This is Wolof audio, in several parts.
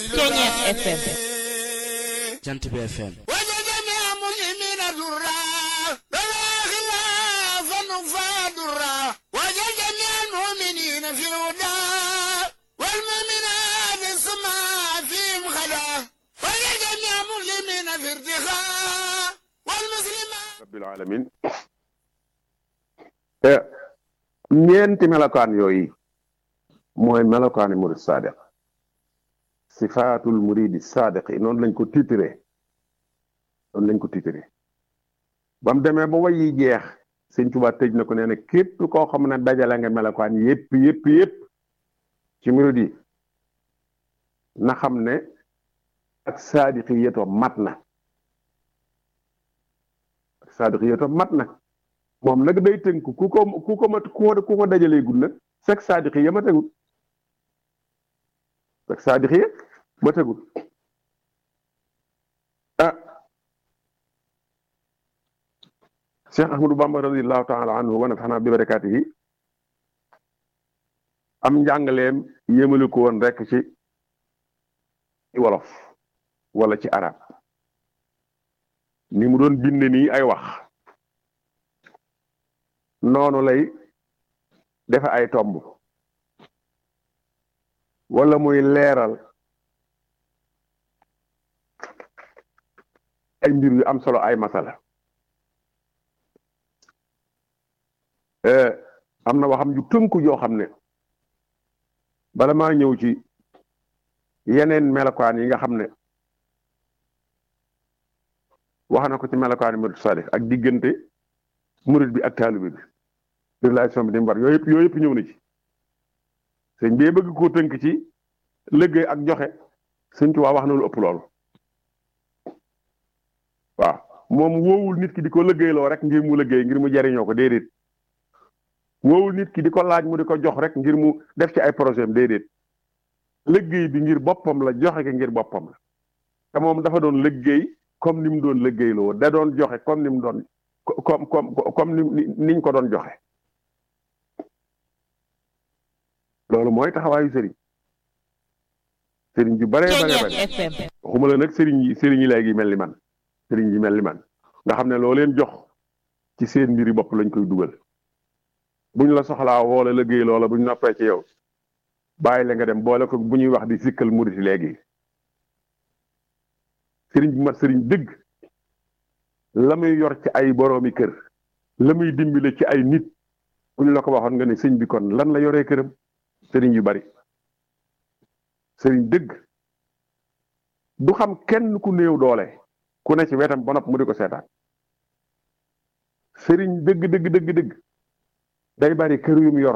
Ceeñeer FM Jant bi FM وجدنا مسلمين درا بلا خلاف فادرا وجدنا المؤمنين في الهدى والمؤمنات السماء فيهم خلا وجدنا مسلمين في ارتخاء والمسلمات rabbil alamin te ñeenti melokaan yooyu mooy melokaani murid sadiq sifaatul muridi sadiq yi noonu lañ ko titré noonu lañ ko titré ba mu demee ba way yi jeex sëñ Tuubaa tëj na ko nee na képp koo xam ne dajale nga melokaan yépp yépp yépp ci murid yi na xam ne ak sadiq yi yétoo mat na saadiq yow tam mat na moom nag day tënk ku ko ku ko mat ku ko ku ko dajalee gud nag fekk saadiq ya ma tegul fekk saadiq ya ma tegul ah Cheikh Ahmadou Bamba radiallahu taala anhu wa nafaxna bi barakaatihi am njàngaleem yémali ko woon rek ci wolof wala ci arab ni mu doon bind nii ay wax noonu lay defe ay tomb wala muy leeral ay mbir yu am solo ay masala am na waxam ju tënku joo xam ne bala maa ñëw ci yeneen melokaan yi nga xam ne wax na ko ci melokaani murid salih ak diggante murid bi ak taalibe bi relation bi di mu war yooyu yëpp yooyu yëpp ñëw na ci sëñ bi bëgg koo tënk ci liggéey ak joxe sëñ Tuubaa wax na lu ëpp loolu waaw moom woowul nit ki di ko liggéeyloo rek ngir mu liggéey ngir mu jariñoo ko déedéet woowul nit ki di ko laaj mu di ko jox rek ngir mu def ci ay projet am déedéet liggéey bi ngir boppam la joxe ki ngir boppam la te moom dafa doon liggéey comme ni mu doon liggéeyloo da doon joxe comme ni mu doon comme comme comme ni niñ ko doon joxe loolu mooy taxawaayu sëriñ sëriñ ju bare bare bare Ceeñeer FM waxuma la nag sëriñ yi sëriñ yi léegi mel ni man sëriñ yi mel ni man nga xam ne loo leen jox ci seen mbiri bopp lañ koy dugal buñ la soxlaa woo la liggéey loola buñ noppee ci yow bàyyi la nga dem boole ko bu ñuy wax di sikkal murit léegi sëriñ bi mat sëriñ dëgg la muy yor ci ay boroomi kër la muy dimbale ci ay nit bu ñu la ko waxoon nga ne sëñ bi kon lan la yoree këram sëriñ yu bari sëriñ dëgg du xam kenn ku néew doole ku ne ci wetam ba nopp mu di ko seetaan sëriñ dëgg dëgg dëgg dëgg day bari kër yu mu yor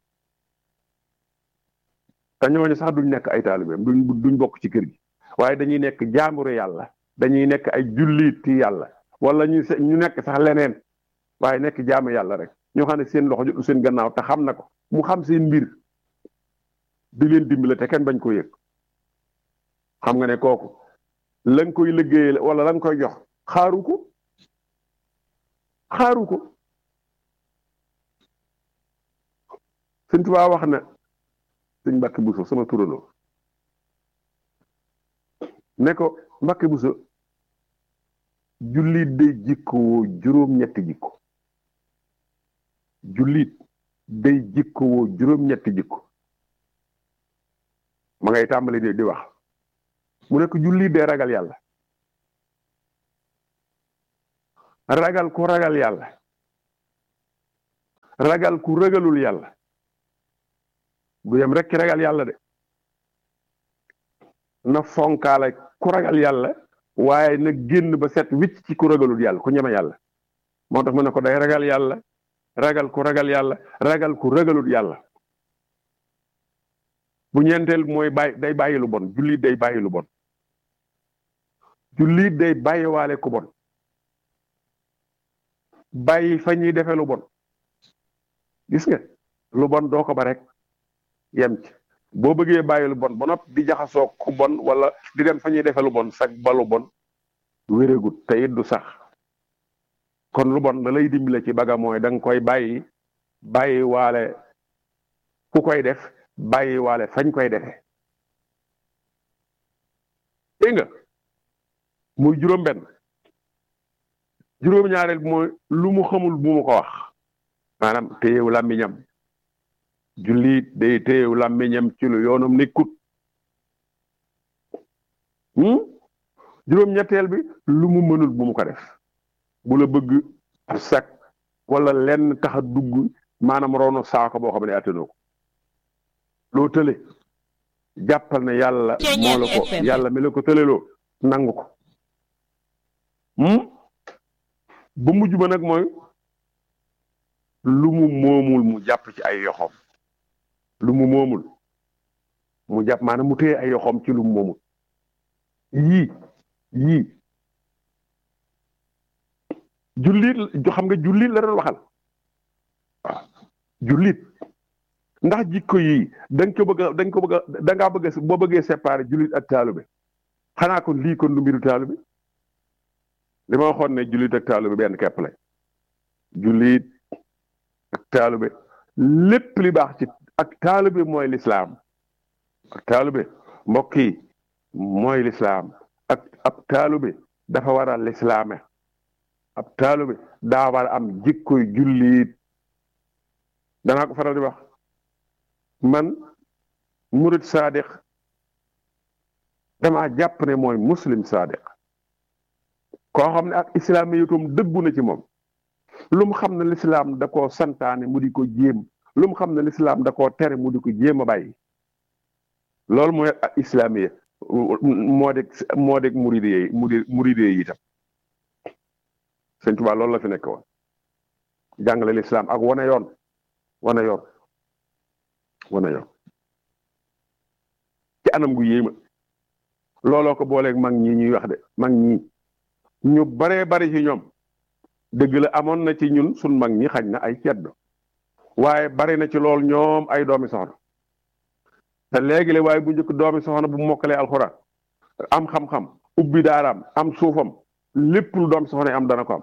te ñooñu sax duñ nekk ay taalibeem duñ duñ bokk ci kër gi waaye dañuy nekk jaamburu yàlla dañuy nekk ay julliiti yàlla wala ñu ñu nekk sax leneen waaye nekk jaamu yàlla rek ñoo xam ne seen loxo jotu seen gannaaw te xam na ko mu xam seen mbir di leen dimbale te kenn bañ ko yëg xam nga ne kooku la nga koy liggéeyal wala la nga koy jox xaaru ko xaaru ko Sëñ Tuubaa wax na sëñ Mbàkke Buso sama turandoo ne ko Mbàkke Buso jullit day jikkowoo juróom-ñetti jikko jullit day jikkowoo juróom-ñetti jikko ma ngay tàmbali di di wax mu ne ko jullit day ragal yàlla ragal ku ragal yàlla ragal ku ragalul yàlla du yem rek ki ragal yàlla de na fonkaale ku ragal yàlla waaye na génn ba set wicc ci ku ragalul yàlla ku ñeme yàlla moo tax mu ne ko day ragal yàlla ragal ku ragal yàlla ragal ku ragalul yàlla bu ñeenteel mooy bàyyi day bàyyi lu bon jullit day bàyyi lu bon jullit day bàyyiwaale ku bon bàyyi fa ñuy defee lu bon gis nga lu bon doo ko ba rek yem ci boo bëggee bàyyi lu bon ba nopp di jaxasoo ku bon wala di dem fa ñuy defee lu bon sag ba lu bon wéregut te it du sax kon lu bon da lay dimbale ci baga mooy da nga koy bàyyi bàyyi waale ku koy def bàyyi waale fañ koy defee dégg nga muy juróom-benn juróom-ñaareel bi mooy lu mu xamul bu mu ko wax maanaam téyewu làmmiñam jullit day téyewu làmmiñam ci lu yoonam nekkut juróom-ñetteel bi lu mu mënul bu mu ko def bu la bëgg ab sak wala lenn tax a dugg maanaam roonu saako boo xam ne attanoo ko loo tële jàppal ne yàlla moo la ko yàlla mi la ko tëleloo nangu ko ba mujj ba nag mooy lu mu moomul mu jàpp ci ay yoxoom lu mu moomul mu jàpp maanaam mu téye ay yoxoom ci lu mu moomul yii yii jullit xam nga jullit la doon waxal waaw jullit ndax jikko yii da nga ko bëgg a da nga ko bëgg a da ngaa bëgg a boo bëggee séparer jullit ak taalube xanaa kon lii kon du mbiru taalube li ma waxoon ne jullit ak taalube benn kepp la jullit ak taalube lépp li baax ci ak taalube mooy lislaam ak taalube mbokk yi mooy lislaam ak ab taalube dafa war a lislaame ab taalube daa war a am jikkoy jullit danaa ko faral di wax man murid sadiq dama jàpp ne mooy muslim sadiq koo xam ne ak islaamiyatum dëggu na ci moom lu mu xam ne lislaam da koo santaane mu di ko jéem lu mu xam ne lislaam da koo tere mu di ko jéem a bàyyi loolu mooy ak islaamiya moo deg moo deg muride yi muride yi itam sëñ Tuubaa loolu la fi nekk woon jàngale lislaam ak wane yoon wane yoon wane yoon ci anam gu yéema looloo ko booleeg mag ñi ñuy wax de mag ñi ñu baree bari ci ñoom dëgg la amoon na ci ñun sun mag ñi xañ na ay ceddo waaye bari na ci lool ñoom ay doomi soxna te léegi la waaye bu njëkk doomi soxna bu mokkalee alxuraan am xam-xam ubbi daaraam am suufam lépp lu doomi soxna am dana ko am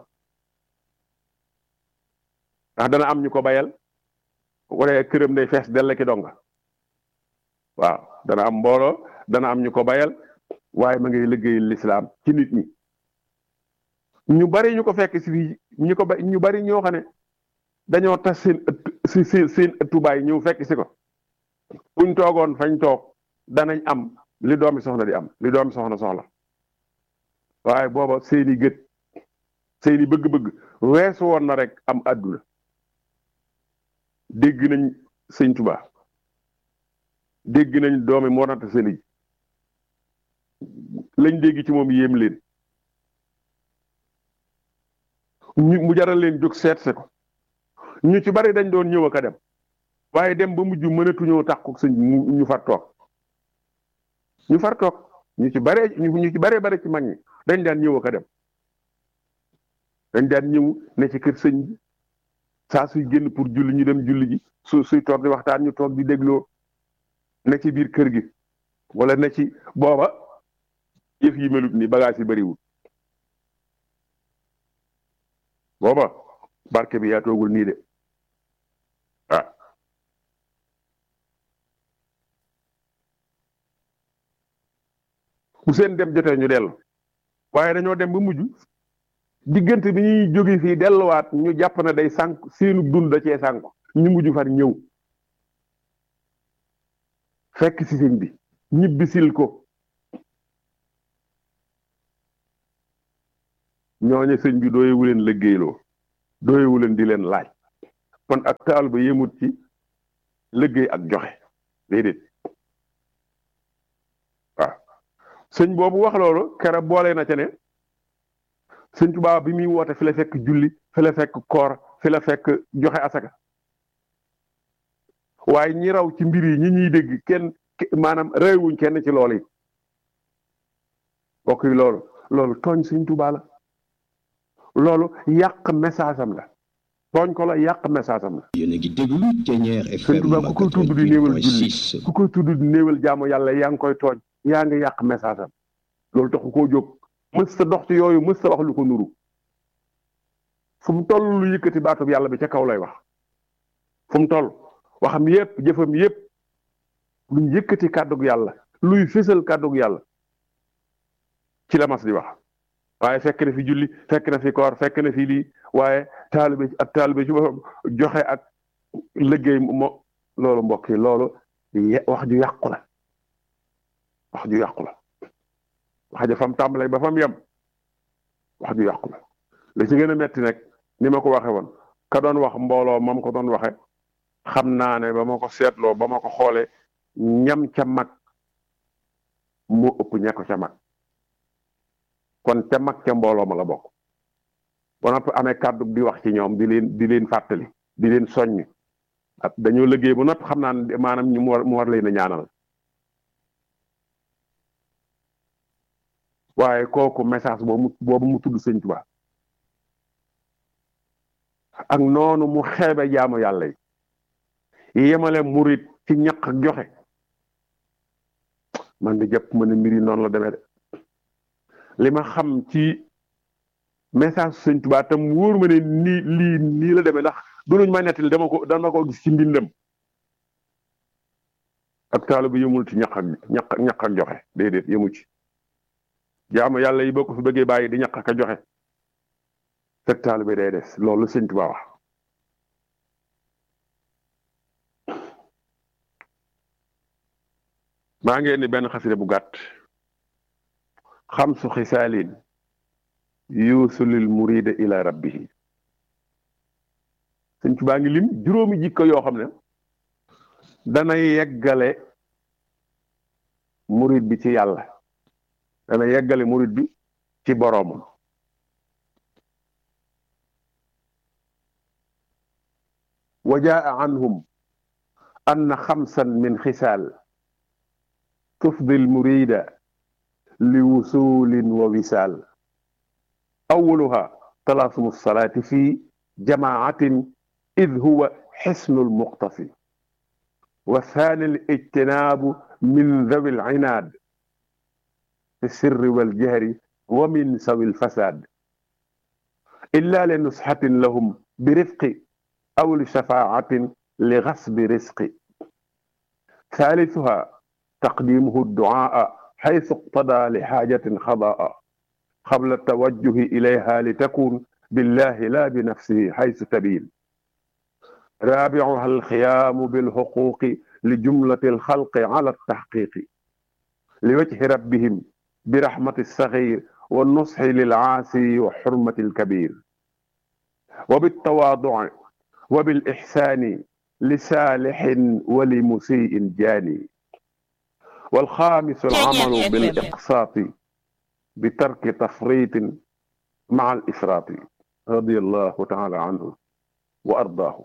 ndax dana am ñu ko bayal wala këram day fees dell ki donga waaw dana am mbooloo dana am ñu ko bayal waaye ma ngay liggéeyal lislaam ci nit ñi ñu bari ñu ko fekk si fii ñu ko ba ñu bari ñoo xam ne dañoo tas seen ëtt si seen seen ëttubaay ñëw fekk si ko buñ toogoon fañ toog danañ am li doomi soxna di am li doomi soxna soxla waaye booba seeni gët seeni bëgg-bëgg weesu woon na rek am àdduna dégg nañ sëñ Tuubaa dégg nañ doomi Mor Anta Sali lañ dégg ci moom yéem leen ñu mu jaral leen jóg seet se ko ñu ci bari dañ doon ñëw ak a dem waaye dem ba mujj mënatuñoo tax ko sëñ ñu far toog ñu far toog ñu ci baree ñu ci baree bare ci mag ñi dañ daan ñëw ak a dem dañ daan ñëw ne ci kër sëñ bi saa suy génn pour julli ñu dem julli ji su suy toog di waxtaan ñu toog di dégloo ne ci biir kër gi wala ne ci booba yëf yi melut ni bagage yi bariwul booba barke bi yaa toogul nii de ah bu seen dem jotee ñu dellu waaye dañoo dem ba mujj diggante bi ñuy jóge fii delluwaat ñu jàpp ne day sànk seenu dund da cee sànk ñu mujj far ñëw fekk si sëñ bi ñibbisil ko ñooñu sëñ bi dooyewu leen liggéeyloo dooyewu leen di leen laaj kon ak taal ba yemut ci liggéey ak joxe déedéet waaw sëñ boobu wax loolu kera boole na ca ne sëñ Tuubaa bi muy woote fi la fekk julli fi la fekk koor fi la fekk joxe asaka waaye ñi raw ci mbir yi ñi ñuy dégg kenn maanaam réewuñ kenn ci loolu yi bokk yi loolu loolu tooñ sëñ Tuubaa la loolu yàq message am la tooñ ko la yàq message am la yéen a ngi déglu Thiéniere sëñ FM Tuubaa ku koy tudd di néewal julli 88.6 ku koy tudd di néewal jaamu yàlla yaa ngi koy tooñ yaa ngi yàq message am loolu taxu koo jóg mës ta dox ci yooyu mës ta wax lu ko nuru fu mu toll lu yëkkati baatub yàlla bi ca kaw lay wax fu mu toll waxam yépp jëfam yépp luy yëkkati kàddug yàlla luy fésal kàddug yàlla ci la mas di wax waaye fekk na fi julli fekk na fi koor fekk na fi lii waaye taalibe ak taalibe ci boppam joxe ak liggéey mo loolu mbokk yi loolu wax ju yàqu la wax ju yàqu la wax ja fam tàmbalee ba fam yem wax ju yàqu la li ci gën a metti nag ni ma ko waxe woon ka doon wax mbooloo moom ko doon waxe xam naa ne ba ma ko seetloo ba ma ko xoolee ñam ca mag moo ëpp ña ko ca mag kon ca mag ca mbooloo ma la bokk ba noppi amee kàddu di wax ci ñoom di leen di leen fàttali di leen soññ ak dañoo liggéey ba noppi xam naa ne maanaam ñu mu war mu war leen a ñaanal waaye kooku message boobu boobu mu tudd sëñ Tuubaa ak noonu mu xeebe jaamu yàlla yi yemale murit ci ñaq ak joxe man de jàpp ma ne mbir yi noonu la demee de li ma xam ci message sëñ Tuubaa tam wóor ma ne nii lii nii la demee ndax du luñ ma nettali dama ko dama ko gis ci mbindam ak taalo bi yëmul ci ñaq ak ñaq ñaq ak joxe déedéet yëmu ci jaamu yàlla yi boo ko fi bëggee bàyyi di ñaq ak a joxe fekk taalo bi day des loolu sëñ Tuubaa wax maa ngi indi benn xasida bu gàtt xamsu xisaalin yuusulil murida ila rabbihi sëñ Tuubaa ngi lim juróomi jikko yoo xam ne dana yeggale murid bi ci yàlla dana yeggale murid bi ci boroomam wa jaa anhum anna xamsan min xisaal tufdi almurida liwusulin wa wisaal awwaluha talaasumu alsalaati fi jamaatin id huwa xisnu almuqtafi والثاني الاجتناب من ذوي العناد في السر والجهر ومن سوي الفساد إلا لنصحة لهم برفق أو لشفاعة لغصب رزق ثالثها تقديمه الدعاء حيث اقتضى لحاجة خضاء قبل التوجه إليها لتكون بالله لا بنفسه حيث تبين رابعها الخيام بالحقوق لجملة الخلق على التحقيق لوجه ربهم برحمة الصغير والنصح للعاسي وحرمة الكبير وبالتواضع وبالإحسان لصالح ولمسيء جاني والخامس العمل بالإقساط بترك تفريط مع الإفراط رضي الله تعالى عنه وأرضاه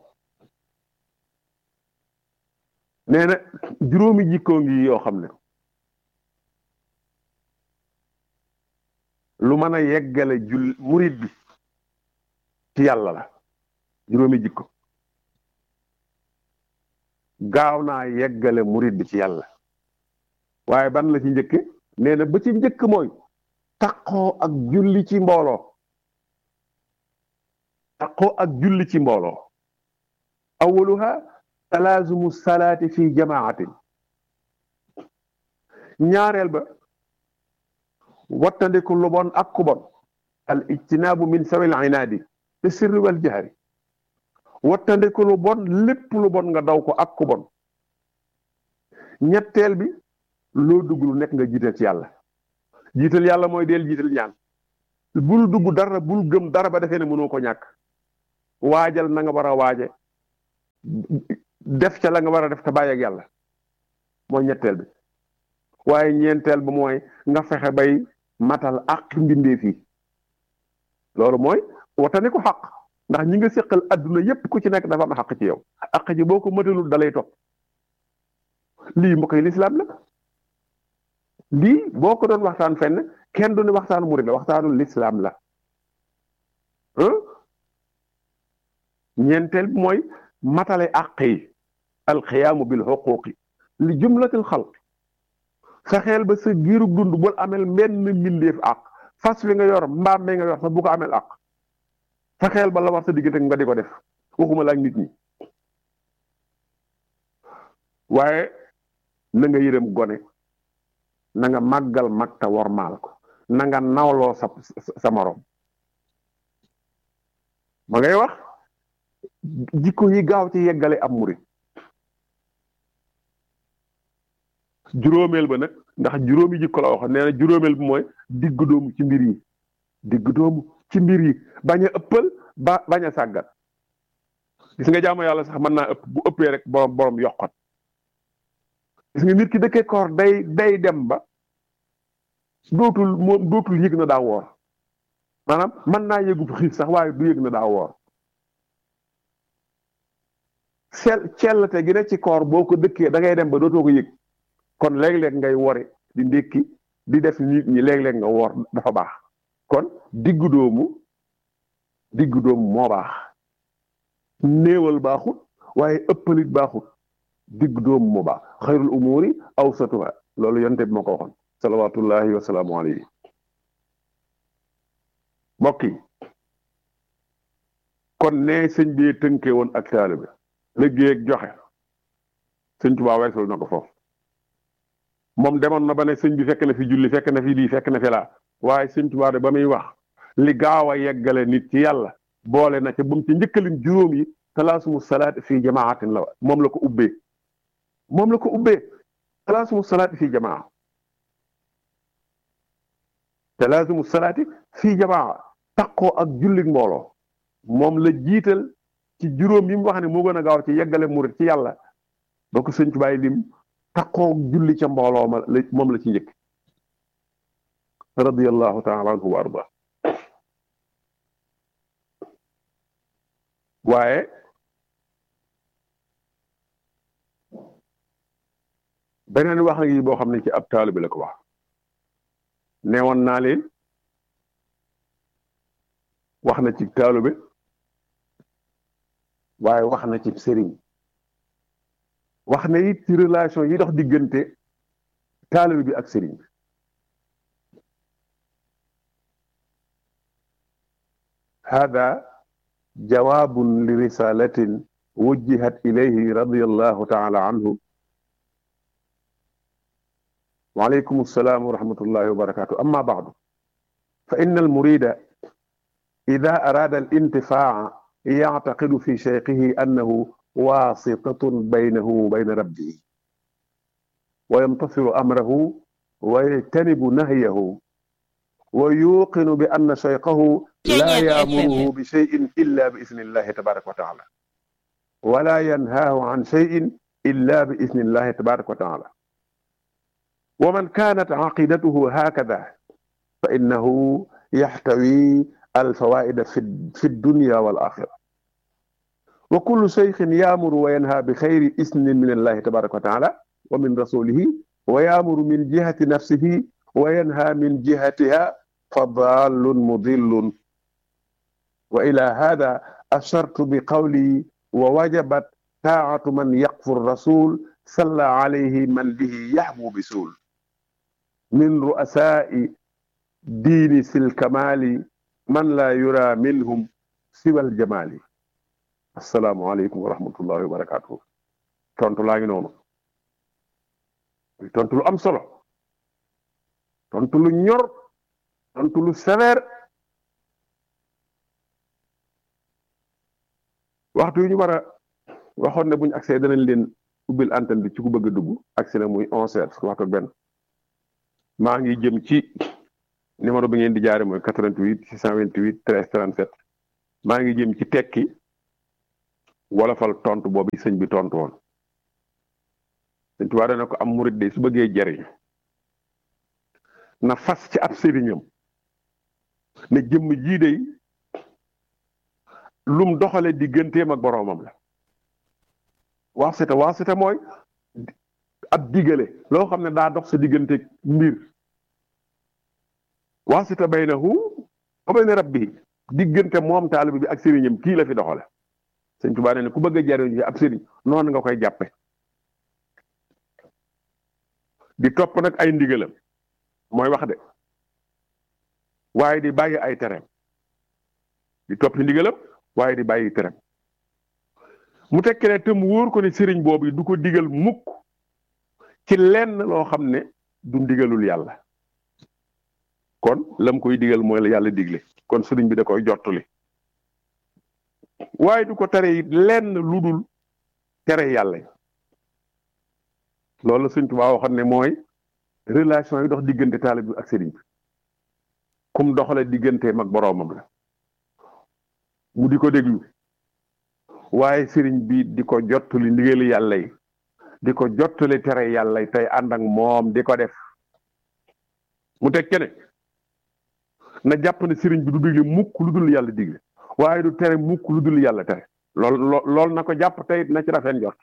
nee na juróomi jikkoo ngi yoo xam ne lu mën a yeggale jul murit bi ci yàlla la juróomi jikko gaaw naa yeggale murit bi ci yàlla waaye ban la ci njëkke nee na ba ci njëkk mooy taqoo ak julli ci mbooloo taqoo ak julli ci mbooloo awaluha talaazumu salaati fi jamaatin ñaareel ba wattandiku lu bon ak ku bon al ijtinaabu min sawil inaadi fi sirri wal jahri wattandiku lu bon lépp lu bon nga daw ko ak ku bon ñetteel bi loo dugg lu nekk nga jiital ci yàlla jiital yàlla mooy del jiital ñaan bul dugg dara bul gëm dara ba defee ne mënoo ko ñàkk waajal na nga war a waaje def ca la nga war a def te bàyyi ak yàlla mooy ñetteel bi waaye ñeenteel ba mooy nga fexe bay matal àq mbindeef yi loolu mooy watani ko xaq ndax ñi nga séqal adduna yépp ku ci nekk dafa am xaq ci yow àq ji boo ko matalul dalay topp lii mbokk yi lislaam la lii boo ko doon waxtaan fenn kenn du ne waxtaanu murid la waxtaanu lislaam la ñeenteel bi mooy matale àq yi alxiyaamu bil xuquqi li jumlatil xalq fexeel ba sa giirug dund bul amel mbenn mbindeef àq fas wi nga yor mbaam mi nga yor sax bu ko amel àq fexeel ba la war sa diggante nga di ko def waxuma la ak nit ñi waaye na nga yërëm gone na nga màggal mag ta wormaal ko na nga nawloo sa sa morom ma ngay wax jikko yi gaaw ci yeggale am murit juróomeel ba nag ndax juróomi jikko la wax nee na juróomeel bi mooy digg doomu ci mbir yi digg doomu ci mbir yi bañ a ëppal ba bañ a sàggat gis nga jaamu yàlla sax mën naa ëpp bu ëppee rek borom borom yokkat gis nga nit ki dëkkee koor day day dem ba dootul moom dootul yëg na daa woor maanaam mën naa yëgub xiif sax waaye du yëg na daa woor sel cellte gi ne ci koor boo ko dëkkee da ngay dem ba dootoo ko yëg kon léeg-léeg ngay wori di ndékki di def nit ñi léeg-léeg nga woor dafa baax kon diggu doomu diggu doomu moo baax néewal baaxut waaye ëppalit baaxut diggu doomu moo baax xayrul umuri awsatuha loolu yonte bi ma ko waxoon salawatullahi wasalaamu alayhi mbokk yi kon ne sëñ bi tënkee woon ak taalibe liggéey ak joxe sëñ Tuubaa weesul na ko foofu moom demoon na ba ne sëñ bi fekk na fi julli fekk na fi lii fekk na fi laa waaye sëñ Tuubaa de ba muy wax li gaaw a yeggale nit ci yàlla boole na ca ba mu ci njëkkalin juróom yi talaasumu salaat fii jamaatin la moom la ko ubbee moom la ko ubbee talaasumu salaat fii jamaa talaasumu salaati fii jamaa taqoo ak jullit mbooloo moom la jiital ci juróom yi mu wax ne moo gën a gaaw ci yeggale murit ci yàlla ba ko sëñ Tuubaa lim taqoo julli ca mbooloo ma la moom la ci njëkk radiyallahu taala anhu wa arda waaye beneen wax ngi boo xam ne ci ab taalibe la ko wax neewoon naa leen wax na ci taalibe waaye wax na ci sëriñ wax na it ci relation yi dox diggante taalibe bi ak sëriñ bi hada jawaabun li risalatin wujjihat ilayhi radiyallahu taala anhu وعليكم السلام ورحمة الله وبركاته أما بعد فإن المريد إذا أراد الانتفاع يعتقد في شيخه أنه واسطة بينه وبين ربه ويمتثل أمره ويجتنب نهيه ويوقن بأن شيخه لا يأمره بشيء إلا بإذن الله تبارك وتعالى ولا ينهاه عن شيء إلا بإذن الله تبارك وتعالى ومن كانت عقيدته هكذا فإنه يحتوي الفوائد في الدنيا والآخرة وكل شيخ يأمر وينهى بخير إذن من الله تبارك وتعالى ومن رسوله ويأمر من جهة نفسه وينهى من جهتها فضال مضل وإلى هذا أشرت بقولي ووجبت طاعة من يقف الرسول صلى عليه من به يحبو بسول من رؤساء دين في الكمال من لا يرى منهم سوى الجمال السلام عليكم ورحمة الله وبركاته tontu laa ngi noonu tontu lu am solo tontu lu ñor tontu lu sévère waxtu yu ñu war a waxoon ne buñu accès danañ leen ubbil antenne bi ci ku bëgg a dugg accès na muy onze heures waxtu ak benn maa ngi jëm ci numéro bi ngeen di jaare mooy 88 628 13 37 maa ngi jëm ci tekki wolofal tontu boobu sëñ bi tontu woon sëñ Tuubaa dana ko am murit de su bëggee jariñ na fas ci ab sëriñam ne jëmm jii de lum doxale digganteem ak boroomam la waasita waasita mooy ab digale loo xam ne daa dox sa diggante mbir waasita baynahu wa bayna rabbihi diggante moom taalibe bi ak sëriñam kii la fi doxale sëñ Tuubaa ne ku bëgg a jariñ ci ab sëriñ noonu nga koy jàppe di topp nag ay ndigalam mooy wax de waaye di bàyyi ay tereem di topp ndigalam waaye di bàyyi tereem mu tekki ne te mu wóor ko ne sëriñ boobu du ko digal mukk ci lenn loo xam ne du ndigalul yàlla kon lam koy digal mooy la yàlla digle kon sëriñ bi da koy jottali waaye du ko tere it lenn lu dul tere yàlla loolu la Sëriñ Tuubaa waxoon ne mooy relation yi dox diggante taalib bi ak sëriñ bi kum doxale digganteem ak boroomam la mu di ko déglu waaye sëriñ bi di ko jottali ndigali yàlla yi di ko jottali tere yàlla yi tey ànd ak moom di ko def mu teg kene na jàpp ne sëriñ bi du digle mukk lu dul yàlla digle waaye du tere mukk lu dul yàlla tere lool lool na ko jàpp tey na ci rafet njort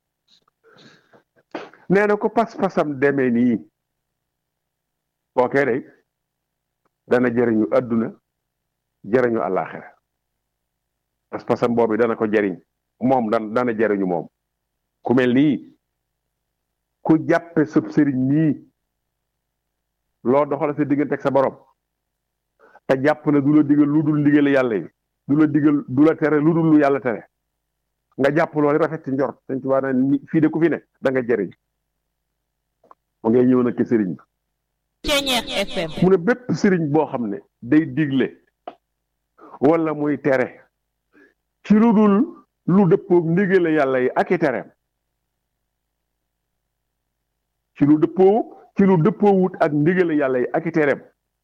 nee na ko pas-pasam demee nii bookee day dana jëriñu adduna jëriñu àllaaxira pas-pasam boobu dana ko jëriñ moom dan dana jëriñu moom ku mel nii ku jàppe sëb sëriñ nii loo doxale sa diggante ak sa borom te jàpp ne du la digal lu dul ndigal yàlla yi du la digal du la tere lu dul lu yàlla tere nga jàpp loolu rafet ci njort dañ ci waa ne fii de ku fi ne da nga jëriñ mu ngay ñëw nag ci sëriñ bi mu ne bépp sëriñ boo xam ne day digle wala muy tere ci lu dul lu dëppoog ndigale yàlla yi ak i tereem ci lu dëppoo ci lu dëppoowut ak ndigale yàlla yi ak i tereem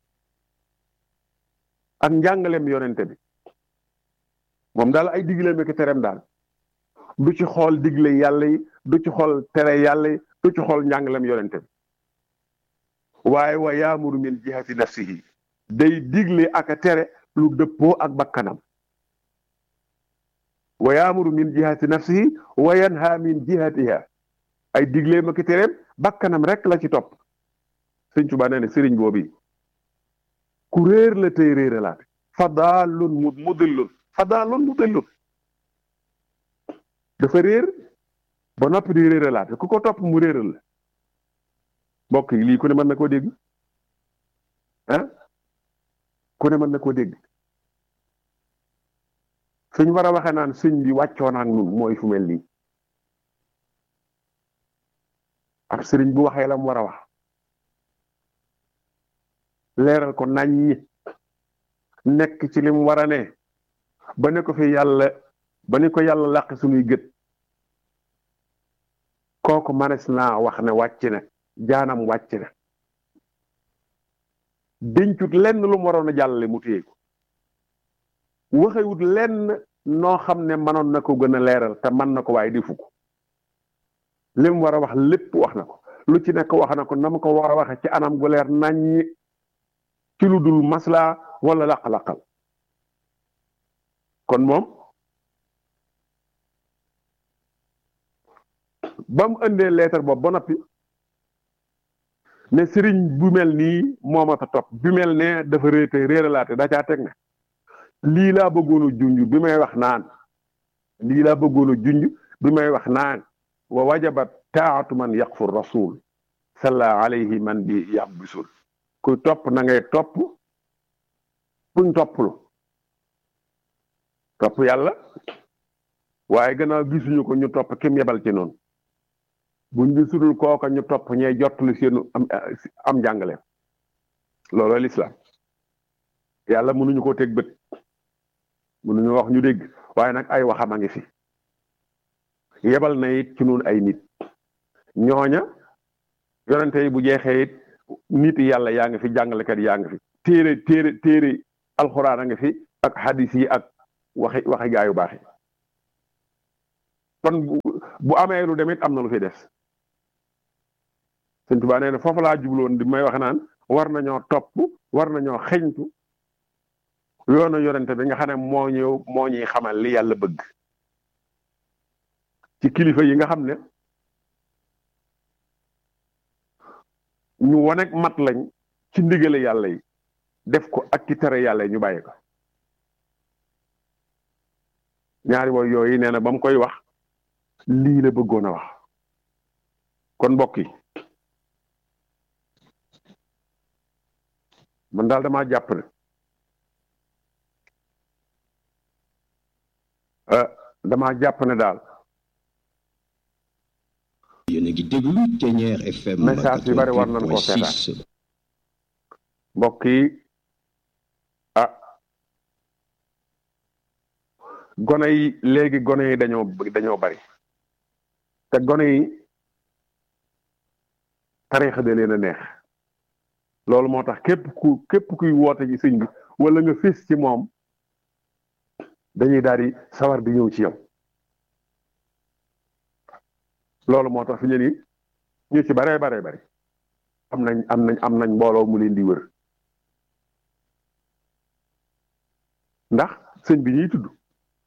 ak njàngaleem yonente bi moom daal ay digleem ak i tereem daal du ci xool digle yàlla yi du ci xool tere yàlla yi du ci xool njàngaleem yonente bi waaye wa yaamuru min jihati nafsihi day digle ak a tere lu dëppoo ak bakkanam wa yaamuru min jihati nafsihi wa yanha min jihatiha ay digleem ak i tereem bakkanam rek la ci topp sëñ Tuubaa nee ne sëriñ boobu ku réer la tey réeralaate fadaalun mu mudillun fadaalun mudillun dafa réer ba noppi di réeralaate ku ko topp mu réeral la mbokk yi lii ku ne mën na koo dégg ah ku ne mën na koo dégg suñ war a waxee naan sëñ bi wàccoon ak nun mooy fu mel nii ab sëriñ bu waxee la mu war a wax leeral ko naññi nekk ci lim war a ne ba ne ko fi yàlla ba ni ko yàlla làq suñuy gët kooku manes naa wax ne wàcc na jaanam wàcc na dencut lenn lu mu waroon a jàllale mu téye ko waxewut lenn noo xam ne mënoon na ko gën a leeral te mën na ko waaye di fukk li mu war a wax lépp wax na ko lu ci nekk wax na ko na ma ko war a waxe ci anam gu leer naññi ci lu dul maslaa wala laq-laqal kon moom ba mu indee leetar boobu ba noppi ne sëriñ bu mel nii moomata topp bi mel ne dafa réete réeralaate da caa teg ne lii laa bëggoon a junj bi may wax naan lii laa bëggoon a junj bi may wax naan wa wajabat taatu man yaqfu rasul salla alayhi man bi yàb bisul kuy topp na ngay topp kuñ topplu topp yàlla waaye gannaaw gisuñu ko ñu topp kim yebal ci noonu buñ gisulul kooka ñu topp ñee jottali seenu am am njàngaleem looloo lislaam yàlla mënuñu ko teg bët mënuñu wax ñu dégg waaye nag ay waxam a ngi fi yebal na it ci nun ay nit ñooña yonente yi bu jeexee it nit yàlla yaa ngi fi jàngalekat yaa ngi fi téere téere téere alxuraan a ngi fi ak hadis yi ak waxi waxi gaayu baax yi kon bu amee lu demit am na lu fi des Sëñ Tuubaa nee na foofu laa jubloon di may wax naan war nañoo topp war nañoo xeñtu yoonu yonente bi nga xam ne moo ñëw moo ñuy xamal li yàlla bëgg ci kilifa yi nga xam ne ñu wonek mat lañ ci ndigale yàlla yi def ko ak ci tere yàlla yi ñu bàyyi ko ñaari woy yooyu nee na ba mu koy wax lii la bëggoon a wax kon mbokk yi man daal damaa jàpp ne damaa jàpp ne daal yéen a ngi déglu Ténière FM message yu bari war nañ koo seetaan mbokk yi ah gone yi léegi gone yi dañoo dañoo bari te gone yi tariixa da leen a neex loolu moo tax képp ku képp kuy woote ci sëñ bi wala nga fis ci moom dañuy daal di sawar di ñëw ci yow loolu moo tax fi ñu ni ñu ci baree baree bari am nañ am nañ am nañ mbooloo mu leen di wër ndax sëñ bi ñuy tudd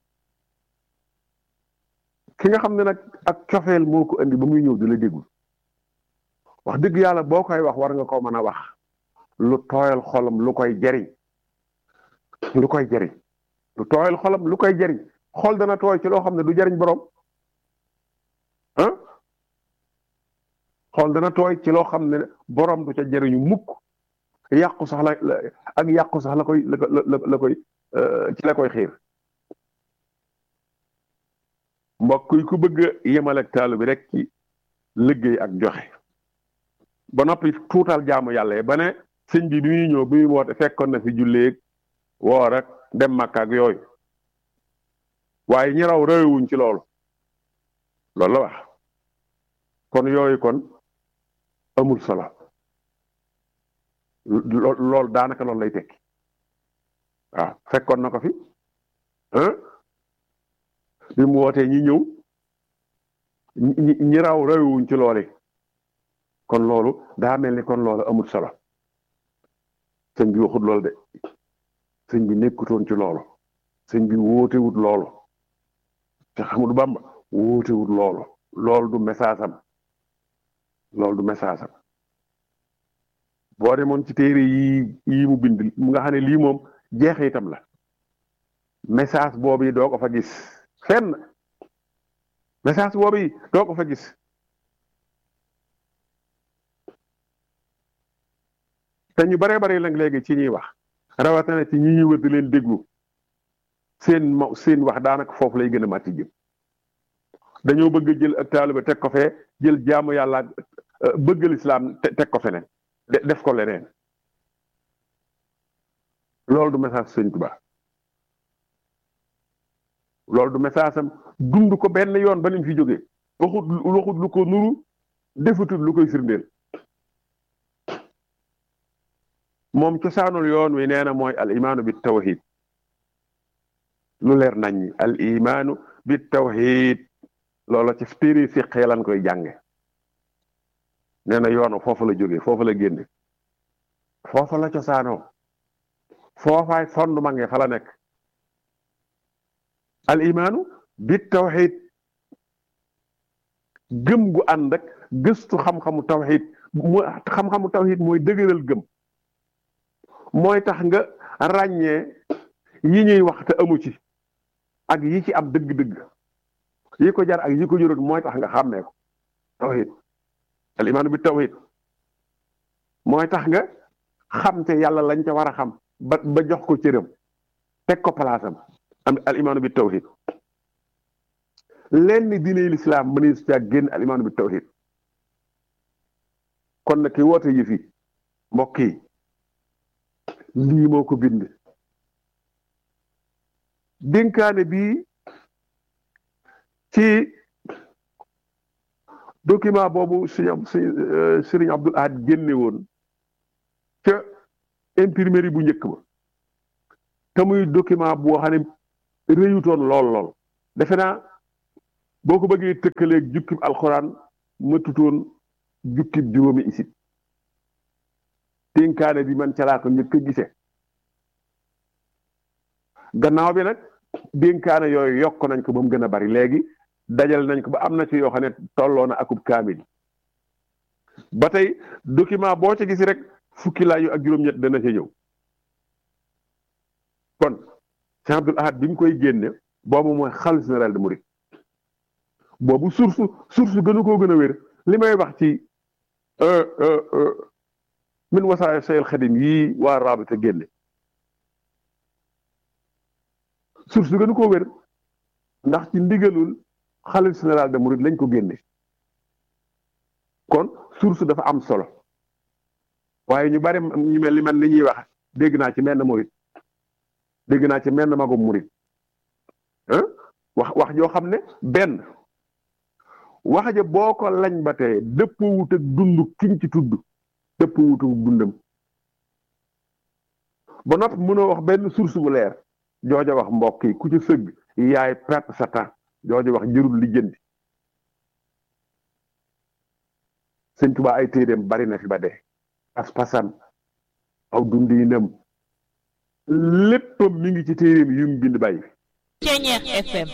ki nga xam ne nag ak cofeel moo ko andi ba muy ñëw di la déglu wax dëgg yàlla boo koy wax war nga ko mën a wax lu tooyal xolam lu koy jariñ lu koy jariñ lu tooyal xolam lu koy jariñ xol dana tooy ci loo xam ne du jariñ borom ah xol dana tooy ci loo xam ne borom du ca jariñu mukk yàqu sax la ak yàqu sax la koy la la koy ci la koy xiir mbokk yi ku bëgg a yemal ak taalu bi rek ci liggéey ak joxe ba noppi tuutal jaamu yàlla yi ba ne sëñ bi bi muy ñëw bi muy woote fekkoon na fi julleeg woor ak dem Makka ak yooyu waaye ñi raw réewuñ ci loolu loolu la wax kon yooyu kon amul solo loolu daanaka loolu lay tekki waaw fekkoon na ko fi ah bi mu wootee ñi ñëw ñi ñi raw réewuñ ci loole kon loolu daa mel ni kon loolu amul solo sëñ bi waxut loolu de sëñ bi nekkutoon ci loolu sëñ bi wootewut loolu te xamul Bamba wootewut loolu loolu du message am loolu du message am boo demoon ci téere yi yi mu bind mu nga xam ne lii moom jeexitam la message boobu yi doo ko fa gis fenn message boobu yi doo ko fa gis te ñu baree bari nag léegi ci ñuy wax rawatina ci ñi ñuy wër di leen déglu seen ma seen wax daanaka foofu lay gën a màtti jëm dañoo bëgg a jël ak taaliba teg ko fee jël jaamu yàlla bëgg lislaam teg ko feneen def ko leneen loolu du message sëñ Tuubaa loolu du message am dund ko benn yoon ba ni mu fi jógee waxut waxut lu ko nuru defatut lu koy firndeel moom cosaanul yoon wi nee na mooy al imaanu bi tawhid lu leer nañ al imaanu bi tawhid loola ci téere si xeelan koy jànge nee na yoonu foofu la jógee foofu la génne foofa la cosaanoo foofaay fondement nge fa la nekk al imaanu bi tawhid gëm gu ànd ak gëstu xam-xamu tawhid mu xam-xamu tawhid mooy dëgëral gëm mooy tax nga ràññee yi ñuy wax te amu ci ak yi ci am dëgg-dëgg yi ko jar ak yi ko jurut mooy tax nga xàmmee ko tawhid al imaanu bi tawhid mooy tax nga xam te yàlla lañ ca war a xam ba ba jox ko cëram teg ko palaasam am al imaanu bi tawhid leen ni diine lislaam mënees caa génn al imaanu bi tawhid kon nag ki woote yi fi mbokk yi lii moo ko bind dénkaane bi ci document boobu sëñ sëriñ Abdul Ahad génne woon ca imprimerie bu njëkk ba te muy document boo xam ne réyutoon lool lool defe naa boo ko bëggee tëkkaleeg jukkib alxuraan matutoon jukkib juróomi isit dénkaane bi man ca laa ko njëkk a gise gannaaw bi nag dénkaane yooyu yokk nañ ko ba mu gën a bari léegi dajal nañ ko ba am na ci yoo xam ne tolloo na akub kaamil ba tey document boo ca gis rek fukki laayu ak juróom-ñett dana ca ñëw kon Cheikh Abdoul Ahad bi mu koy génne boobu mooy xalifa général de Mouride boobu source source gënu koo gën a wér li may wax ci min wasaaya sayel xadim yii waa raabita génne source gënu koo wér ndax ci ndigalul xalifa général de Mouride lañ ko génne kon source dafa am solo waaye ñu bari ñu mel ni man li ñuy wax dégg naa ci menn murit dégg naa ci menn magum murit ah wax wax joo xam ne benn wax ja boo ko lañ ba tey dëpp wut ak dund kiñ ci tudd dëpp wut ak dundam ba noppi mënoo wax benn source bu leer jooja wax mbokk yi ku ci sëgg yaay perte sa temps jooja wax jërul lijjanti sëñ Tuubaa ay téeréem bari na fi ba dee pas-pasam aw dundinam léppam mi ngi ci téeréem yu mu bind bàyyi fi Ceñeex FM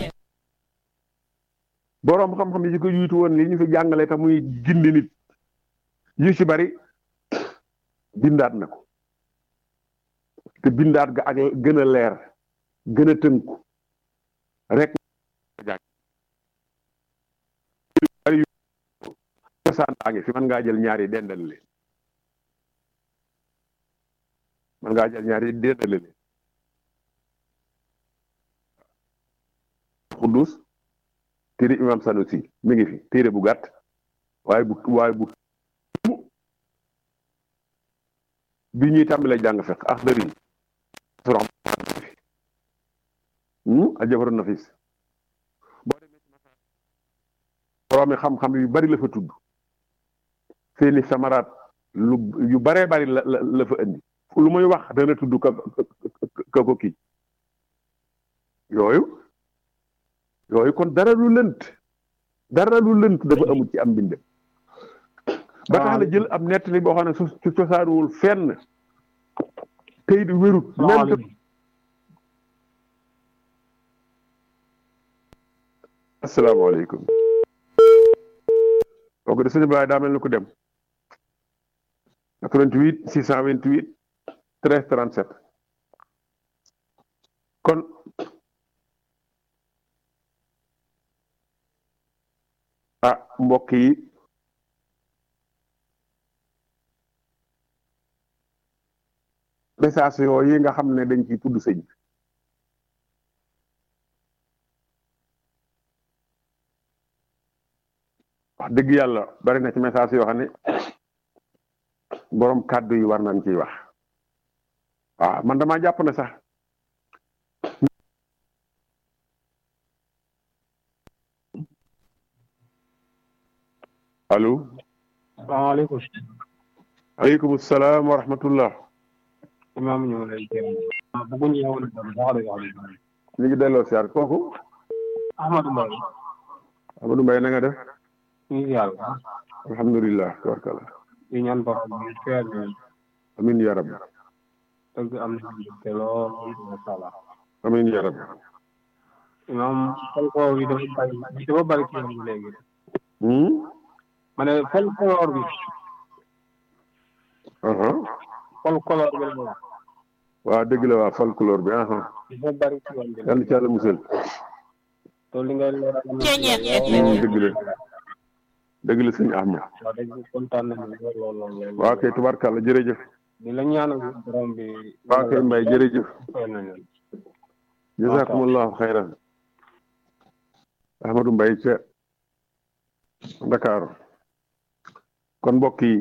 boroom xam-xam yi ci ko yuutu woon li ñu fi jàngale te muy gindi nit yu ci bari bindaat na ko te bindaat ga ak gën a leer gën a tënku rek bari yu cosaan baa ngi fi mën ngaa jël ñaari dendal leen mën ngaa jël ñaari dendal leen xuddus téere imam Sanusi mi ngi fi téere bu gàtt waaye bu waaye bu bi ñuy tàmbalee jàng fekk axdari surax aljafaru nafis boo demee ci masaar boroomi xam-xam yu bari la fa tudd seeni samaraat lu yu baree bari la la la fa indi lu muy wax dana tudd ka ka ko kii yooyu yooyu kon dara lu lënt dara lu lënt dafa amul ci am mbind ba tax na jël ab nettali boo xam ne su su cosaanuwul fenn tey di wérut même asalaamaaleykum kooku de suñu baay daa mel ni ku dem 88 628 13 37 kon ah mbokk yi message yooyu yi nga xam ne dañ ciy tudd sëñ bi wax dëgg yàlla bari na ci message yoo xam ne boroom kàddu yi war nañ ciy wax waaw man damaa jàpp ne sax allo salaamaaleykum. aleykum salaam wa rahmatullah imaam ñu ngi lay jéem a. bëgguñu yow la dem wax dëgg yàlla. ñu ngi delloo siyaar kooku Ahmadou Mbaye. Amadou Mbaye na nga def ñu ngi yàlla. alhamdulilah tabarkalla di ñaan bopp bi feer bi. amin ya rabbi dëgg am na te lool macha allah. amin ya rabbi imaam folklore bi dafa bari dafa bari ci yoon bi léegi. hmm ma ne folklore bi. aha folklore bi la wax. waa dëgg la waa folklore bi aha dafa bari ci yoon bi. yàlla ci yàlla musal te li ngay leeral. Ceñeex hmm FM dëgg la dëgg la sëñ Ahmad waaw dëgg kontaan nañu lool lool lool lool. waa kay tubarkalla jërëjëf di la ñaanal borom bi. waa kay Mbaye jërëjëf fay nañu leen. jazakumullahu xayran Ahmadou Mbaye ca Ndakaaru kon mbokk yi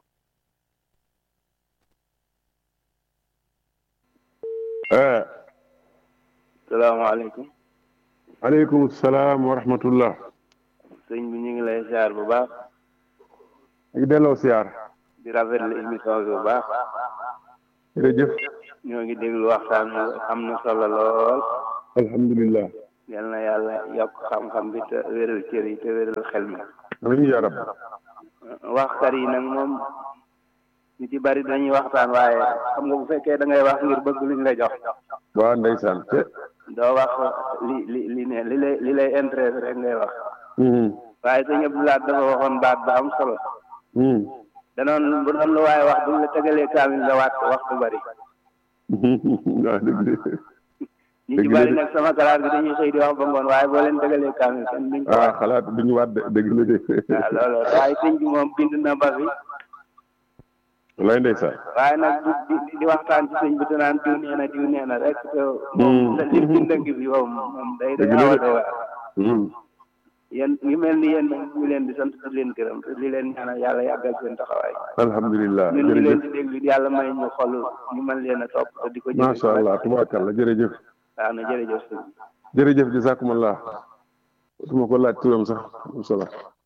eh salaamaaleykum aleykum salaam wa rahmatullah sëñ bi ñu ngi lay siyaar bu baax ñu ngi delloo siyaar di rafetlu émission bi bu baax jërëjëf ñoo ngi déglu waxtaan bi am na solo lool alhamdulillah yal na yàlla yokk xam-xam bi te wéral cër yi te wéral xel mi amiin yaa rab waxkat yi nag moom ñu ci bari dañuy waxtaan waaye xam nga bu fekkee da ngay wax ngir bëgg luñ la jox waa ndeysaan te doo wax li li li ne li lay li lay intéressé rek ngay wax hmm waaye sëñ Abdou Lahad dafa waxoon baat ba am solo hmm danoon bu doon lu waaye wax buñ la tegalee kaamil nga waat ko wax bu bari waa dëgg la ñu ci bari nag sama kalaat bi dañuy xëy di wax ba ngoon waaye boo leen tegalee kaamil kenn duñ ko ah wax xalaat duñu waat de dëgg la de waaw loolu waaye sëñ bi moom bind na ba fi lay ndeysaan waaye nag di di di waxtaan ci sëñ bi te naan diw nee na diw nee na rek te Hmm. moom la li bind ngi fi moom moom day day Dëgg la awa de. day waar hmm yéen ñu mel ni yéen nag ñu leen di sant di leen gërëm te di leen ñaanal yàlla yàggal seen taxawaay alhamdulilah ñun ñu leen jërëjëf di déglu yàlla may ñu xol ñu mën leen a topp te di ko jëfe macha allah tubaarkalla jërëjëf waaw na jërëjëf sëñ bi. jërëjëf jazakumullah duma ko laaj turam sax am solo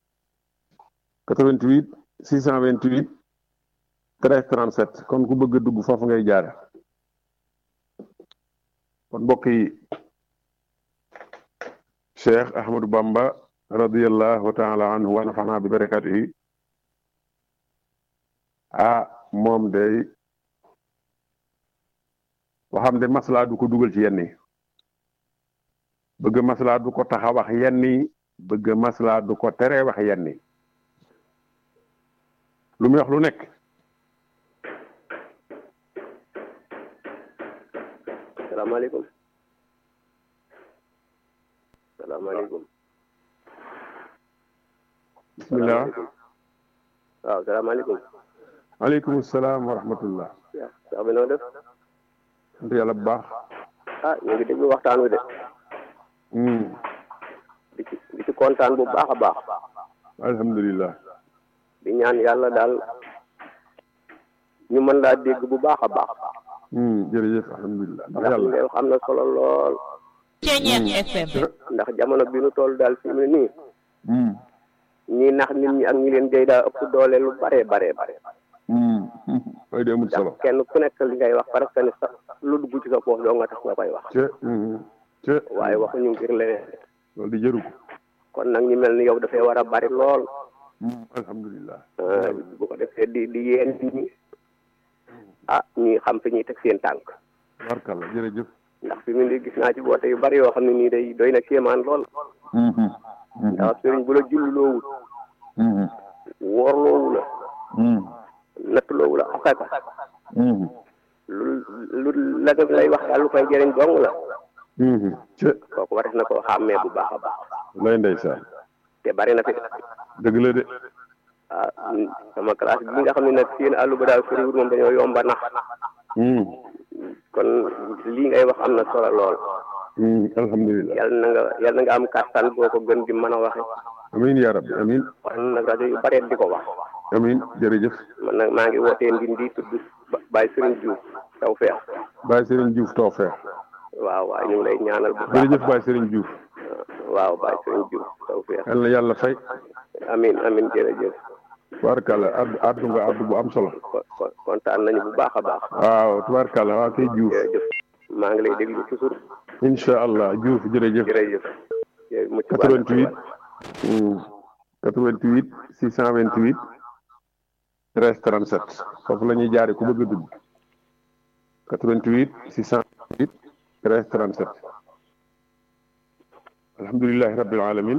88 628 13 37 kon ku bëgg a dugg foofu ngay jaare kon mbokk yi Cheikh Ahmadou Bamba radiyallahu taala anhu wa nafana bi barakatihi ah moom day waxam de maslaa du ko dugal ci yenn yi bëgg maslaa du ko tax a wax yenn yi bëgg maslaa du ko tere wax yenn yi lu muy wax lu nekk salaamaaleykum salaamaaleykum bismillah waaw salaamaaleykum aleykum salaam wa rahmatullah sax bi noo def sant yàlla bu baax ah ñu ngi déglu waxtaan wi de Hmm, di ci di ci kontaan bu baax a baax alhamdulillah di ñaan yàlla daal ñu mën laa dégg bu baax a baax Hmm, jërëjëf alhamdulillah ndax ndax li yàlla ngay wax am na solo lool Ceeñeex FM ndax jamono bi nu toll daal fi mu ne nii Hmm, ñii nax nit ñi ak ñi leen jëy daa ëpp doole lu bare bare bare hmm, hmm, waaye de amul solo ndax kenn ku nekk li ngay wax parce que ni sax lu dugg ci sa poos doo nga tax nga koy wax ce hmm, ce waaye waxuñu ngir leneen loolu di jëru ko kon nag ñu mel ni yow dafay war a bari lool Hmm, alhamdulillah ah, bu ko defee di di yéen nit ñi ah ñuy xam fi ñuy teg seen tànk barkalla jërëjëf ndax fi mu ne gis naa ci woote yu bari yoo xam ne nii day doy na kéemaan lool Hmm, hmm, hmm, ndax sëriñ bu la julloowul hmm, woorloowu la hmm, nattuloowu la asaka hmm, lu lu la def lay wax daal lu koy jëriñ dong la hmm, ce kooku wares na koo xàmmee bu baax a baax lay ndeysaan te bari na fi dëgg la de ah sama classe bi nga xam ne nag seen àllu ba daal soriwul moom dañoo yomba nax Hmm, kon lii ngay wax am na solo lool hmm, alhamdulillah yal na nga yal na nga am kàttan boo ko gën di mën a waxe amin ya rabbi amin kon nag rajo yu bare di ko wax amin jërëjëf man nag maa ngi wootee ndindi tudd Baye Serigne Diouf taw feex Baye Serigne Diouf Tawfekh waaw waaw ñu ngi lay ñaanal bu baax jërëjëf Baye Serigne Diouf waaw Baye Serigne Diouf taw feex yal na yàlla fay amin amin jërëjëf tubaarkàlla addu addu nga addu bu am solo ko ko- kontaan nañu bu baax a baax waaw tubaarkàlla waaw kay Diouf jërëjëf maa ngi lay déglu toujours incha allah Diouf jërëjëf jërëjëf jërëjëf mucc baax na 88 hmm, 88 628 13 37 foofu la ñuy jaare ku bëgg a dugg 88 628 13 37 alhamdulilahi rabbil alamin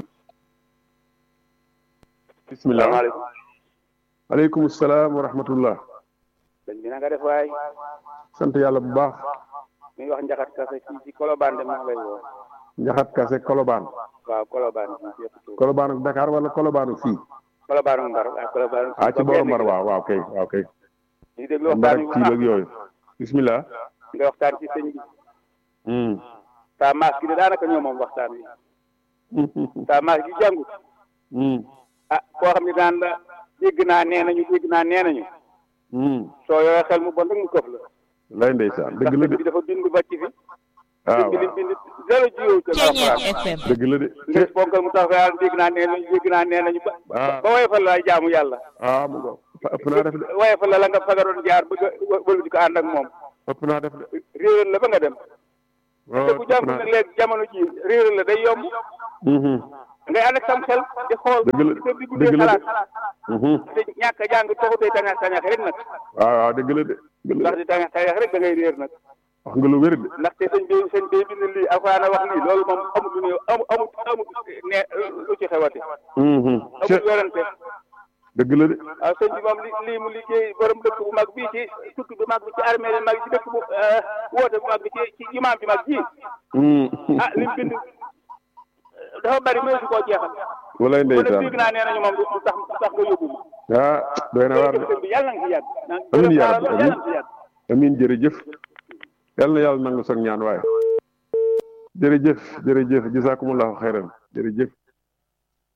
bismillah salaamaaleykum aleykum salaam wa rahmatullah sëñ bi na nga def waay sant yàlla bu baax mi ngi wax njaxat kase fii ci Colobane de maa ngi lay woo njaxat kase kolobaan waaw Colobane fii ci yëpp tuur kolobaan ak Dakar wala kolobaan ak fii Colobane ak Mbar waaw Colobane ah ci borom Mbar waaw waaw kay waaw kay ñu ngi déglu Mbar waxtaan ak wi bu Tiib baax ak yooyu bismillah nga waxtaan ci sëñ bi hmm. saa maas gi de daanaka ñoo moom waxtaan wi saa maas gi jàngut hmm. ah koo xam ne daan la dégg naa nee nañu dégg naa nee nañu hmm. soo yoree xel mu bon rek mu këf la lay ndeysaan ndax dëgg la sëñ de bi dafa bind ba ci fi ah sëñ bi lim waaw bind zéro jiw ca Ceeñeex alxuraan FM dëgg la de nga gis ponkal mu tax fa yàlla dégg naa nee nañu dégg naa nee nañu ba ah ba woyofal la jaamu yàlla ah mu go ëpp naa def de woyofal la la nga fa nga doon jaar bëgg a wëlbu di ko ànd ak moom ëpp naa def de réeral la ba nga dem waaw te bu ëpp jàngu naa nag léegi jamono ji réeral la day yomb Mhm. ngay ànd ak sam xel di xool Dëgg la di ko di dëgg guddee la de. xalaat Mhm. te ñàkk a jàng taxu day tañax tañax rek nag waaw waaw dëgg la de dëgg la ndax de di tañax tañax rek da ngay réer nag wax nga lu wér de ndaxte sëñ bi sëñ bi bind lii alxuraan a wax lii loolu moom amut lu ne amu amut amut ne lu ci xewati Mhm. ce amut yorante dëgg la de waaw sëñ bi moom li lii mu liggéey borom dëkk bu mag bii ci tukki bu mag bi ci armée bi mag ci dëkk bu woote bu mag bi ci ci imaam bi mag ji Mhm. ah lim bind dafa bari mënu si koo jeexal walay kon nag ndeysaan dégg naa nee nañu moom du tax du tax nga yóbbu ma ah doy na waar de sëñ bi yàlla na nga fi yàgg Amiin yaa yàlla rabbi, na nga fi yàgg amin jërëjëf yal na yàlla nangu sag ñaan waaye jërëjëf jërëjëf jazakumullahu xayran jërëjëf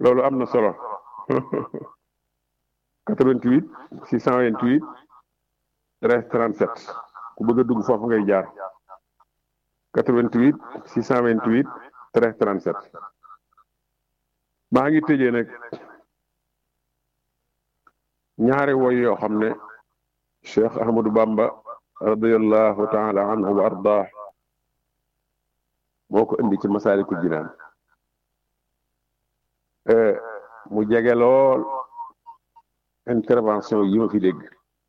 loolu am na solo 88 628 13 37 ku bëgg a dugg foofu ngay jaar 88 628 13 37 maa ngi tëjee nag ñaari woy yoo xam ne Cheikh Ahmadou Bamba radiyallahu taala anhu wa ardah moo ko indi ci Masaalikul Jinaan mu jege lool intervention yi ma fi dégg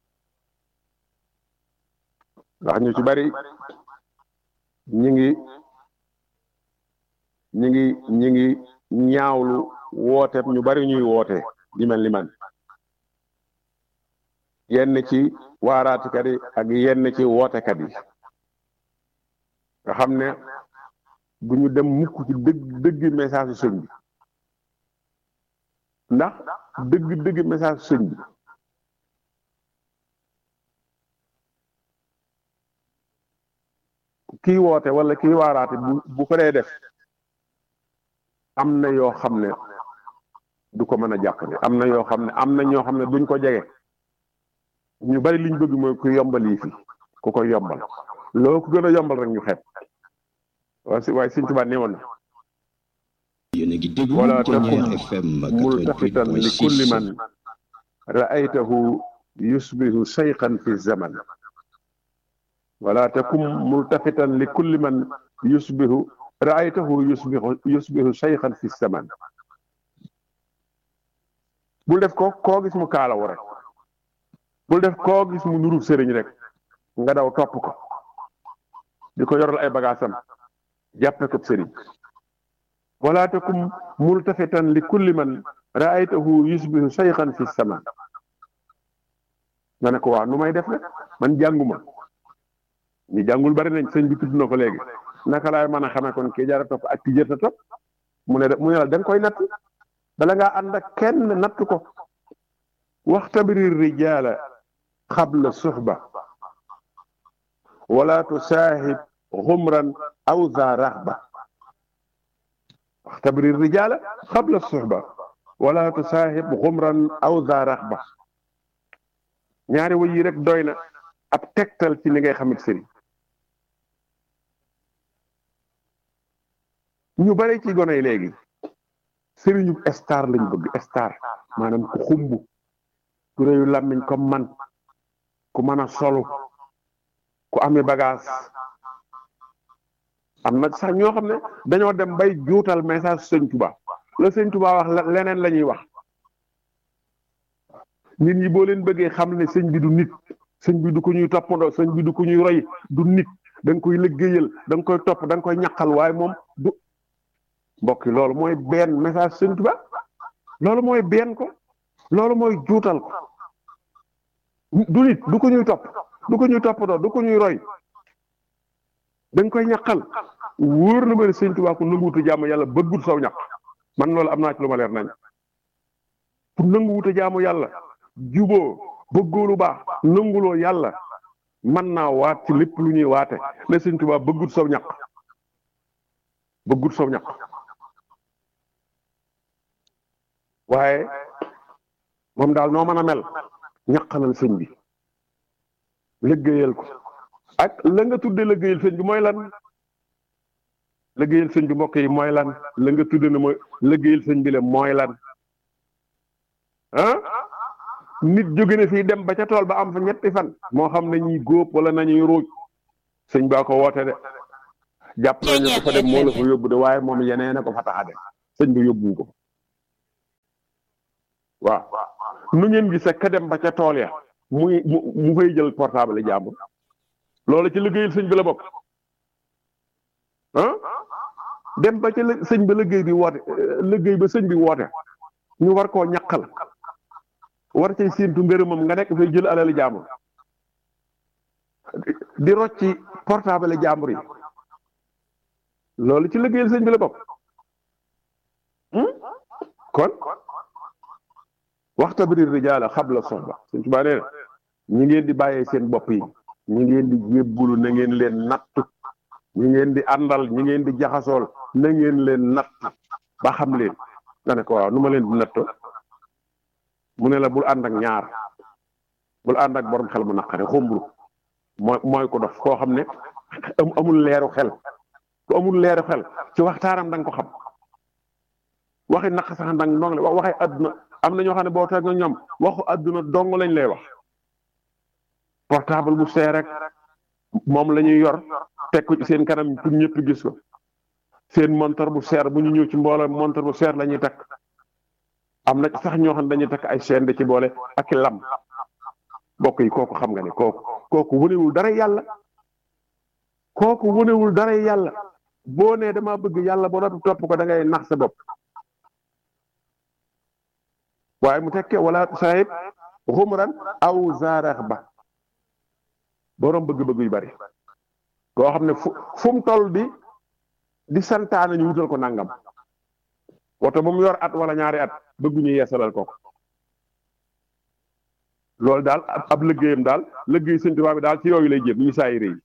ndax ñu ci bari ñi ngi ñi ngi ñi ngi ñaawlu woote ñu bari ñuy woote di mel ni man yenn ci waaraatikat yi ak yenn ci wootekat yi nga xam ne bu ñu dem mukk ci dëgg dëgg message su sëñ bi ndax dëgg dëgg message su sëñ bi kii woote wala kii waaraate bu bu ko dee def am na yoo xam ne du ko mën a jàppale am na yoo xam ne am na ñoo xam ne duñ ko jege ñu bari liñ bëgg mooy ku yombal yi fi ku koy yombal loo ko gën a yombal rek ñu xeeb waaye si waaye Sëñ Tuubaa nee woon na yéen a ngi déglu wala Ténière takum FM multafitan li kulli 88.6 man ra'aytahu yusbihu shaykhan fi zaman wala takum multafitan li kulli man yusbihu ra'aytahu yusbihu yusbihu shaykhan fi zaman bul def ko koo gis mu kaalawu rek bul def koo gis mu nuru sëriñ rek nga daw topp ko di ko yoral ay bagaasam jàppe ko sëriñ wala takum multafitan li kulli man ra'aytahu yusbihu shaykhan fi zaman nga ne ko waa nu may def rek man jànguma ñi jàngul bari nañ sëñ bi tudd na ko léegi naka laay mën a xamee kon kii jaara topp ak ki jërta topp mu ne mu ne la da nga koy natt bala ngaa ànd ak kenn natt ko waxtabiri rijaala xabla suxba wala tusaahib xumran aw za raxba waxtabiri rijaala xabla suxba wala tusaahib xumran aw za raxba ñaari way yi rek doy na ab tegtal ci ni ngay xamit sëriñ ñu bare ci gone yi léegi sëriñu star lañ bëgg star maanaam ku xumb ku réyu làmmiñ comme man ku mën a solu ku amee bagage am na sax ñoo xam ne dañoo dem bay juutal message sëñ Tuba la sëñ Tuba wax la- leneen la ñuy wax nit ñi boo leen bëggee xam ne sëñ bi du nit sëñ bi du ko ñuy toppandoo sëñ bi du ko ñuy roy du nit da nga koy liggéeyal da nga koy topp da nga koy ñaqal waaye moom du mbokk yi loolu mooy benn message sëñ Tuba loolu mooy benn ko loolu mooy juutal ko du nit du ko ñuy topp du ko ñuy toppandoo du ko ñuy roy da nga koy ñaqal wóor na ma ne sëñ Tuba ku nanguwutu jaamu yàlla bëggut saw ñaq man loolu am naa ci lu ma leer nañ ku nanguwutu jaamu yàlla juboo bëggoo lu baax nanguloo yàlla mën naa waat ci lépp lu ñuy waate ne sëñ Tuba bëggut saw ñaq bëggut saw ñaq waaye moom daal noo mën a mel ñaqalal sëñ bi liggéeyal ko ak la nga tudde liggéeyal sëñ bi mooy lan liggéeyal sëñ bi mbokk yi mooy lan la nga tudde ne mooy liggéeyal sëñ bi le mooy lan ah nit jóge na fii dem ba ca tool ba am fa ñetti fan moo xam ne ñuy góob wala nañuy ruuj sëñ baa ko woote de jàpp nañ ne ko fa dem moo la fa yóbbu de waaye moom yeneen a ko fa tax a dem sëñ bi yóbbu ko waaw nu ngeen gis ka dem ba ca tool ya muy mu mu fay jël portable jàmbur loolu ci liggéeyal sëñ bi la bokk ah dem ba ca lë- sëñ ba liggéey bi woote euh, liggéey ba sëñ bi woote ñu war koo ñaqal war cay séentu ngërëmam nga nekk fay jël alali jàmbur di rocci portable jàmbur yi loolu ci liggéeyal sëñ bi la bokk hmm? kon waxta biri rijaala xabla soxba sëñ Tuubaa nee na ñi ngeen di bàyyee seen bopp yi ñi ngeen di jébbulu na ngeen leen nattu ñi ngeen di àndal ñi ngeen di jaxasool na ngeen leen natt ba xam leen nga ne ko waaw nu ma leen di nattoo mu ne la bul ànd ak ñaar bul ànd ak borom xel mu naqare xumbru mooy mooy ko dof koo xam ne amul leeru xel ku amul leeru xel ci waxtaanam da nga ko xam waxi naq sax ndang ndong la waxi àdduna am na ñoo xam ne boo toog ñoom waxu àdduna dong lañ lay wax portable bu seer rek moom la ñuy yor teg ko ci seen kanam pour ñëpp gis ko seen montar bu seer bu ñu ñëw ci mbooloo montar bu seer la ñuy takk am na sax ñoo xam ne dañuy takk ay chaîne de ci boole ak lam bokk yi kooku xam nga ne kooku kooku wunewul dara yàlla kooku wunewul dara yàlla boo nee dama bëgg yàlla ba noppi topp ko da ngay nax sa bopp waaye mu tekkee wala sahib xumran aw zaarax ba borom bëgg-bëgg yu bari koo xam ne fu fu mu toll di di santaane ñu wutal ko nangam woto bu mu yor at wala ñaari at bëgguñu yeesalal ko loolu daal ab liggéeyam daal liggéey Sëñ Tuubaa bi daal ci yooyu lay jëm ñu saa yi rëy